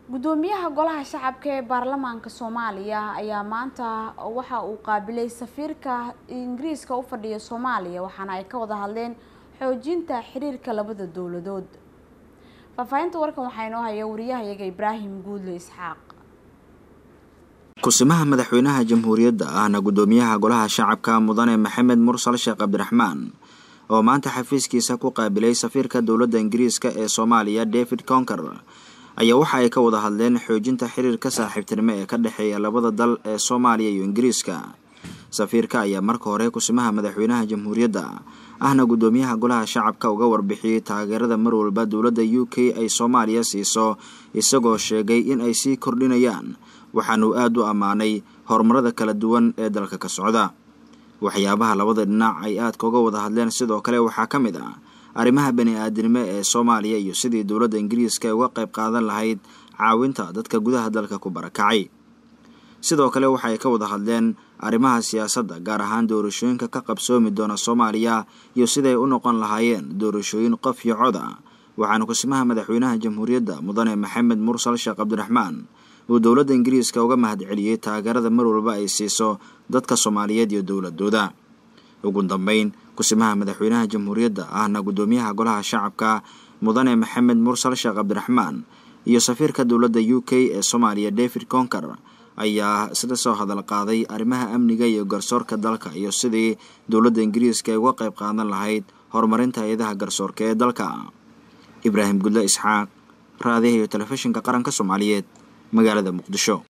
gudoomiyaha golaha shacabka ee baarlamaanka soomaaliya ayaa maanta waxa uu qaabilay safiirka ingiriiska u fadhiya soomaaliya waxaana ay ka wada hadleen xoojinta xiriirka labada dowladood faahfaahinta warkan waxaa inoo haya wariyahayaga ibraahim guudle isxaaq kusimaha madaxweynaha jamhuuriyadda ahna gudoomiyaha golaha shacabka mudane maxamed mursal sheekh cabdiraxmaan oo maanta xafiiskiisa ku qaabilay safiirka dowladda ingiriiska ee soomaaliya david conker ayaa waxa ay ka wada hadleen xoojinta xiriirka saaxiibtinimo ee ka dhexeeya labada dal ee soomaaliya iyo ingiriiska safiirka ayaa marka hore kusimaha madaxweynaha jamhuuriyadda ahna gudoomiyaha golaha shacabka uga warbixiyey taageerada mar walba dowladda u k ay soomaaliya siiso isagoo sheegay in ay sii kordhinayaan waxaanuu aada u ammaanay horumarada kala duwan ee dalka ka socda waxyaabaha labada dhinac ay aadka uga wada hadleen sidoo kale waxaa ka mid ah arrimaha bani-aadinimo ee soomaaliya iyo sidii dowladda ingiriiska ay uga qayb qaadan lahayd caawinta dadka gudaha dalka ku barakacay sidoo kale waxa ay ka wada hadleen arrimaha siyaasadda gaar ahaan doorashooyinka ka qabsoomi doona soomaaliya iyo siday u noqon lahaayeen doorashooyin qof iyo cod ah waxaana kusimaha madaxweynaha jamhuuriyadda mudane maxamed mursal sheekh cabdiraxmaan uu dowladda ingiriiska uga mahadceliyey taageerada mar walba ay siiso dadka soomaaliyeed iyo dowladooda ugu dambeyn kusimaha madaxweynaha jamhuuriyadda ahna gudoomiyaha golaha shacabka mudane maxamed mursal sheekh cabdiraxmaan iyo safiirka dowladda u k ee soomaaliya david conker ayaa isla soo hadal qaaday arrimaha amniga iyo garsoorka dalka iyo sidii dowladda ingiriiska ay uga qayb qaadan lahayd horumarinta hay-adaha garsoorka ee dalka ibraahim gudle isxaaq raadiyaha iyo telefishinka qaranka soomaaliyeed magaalada muqdisho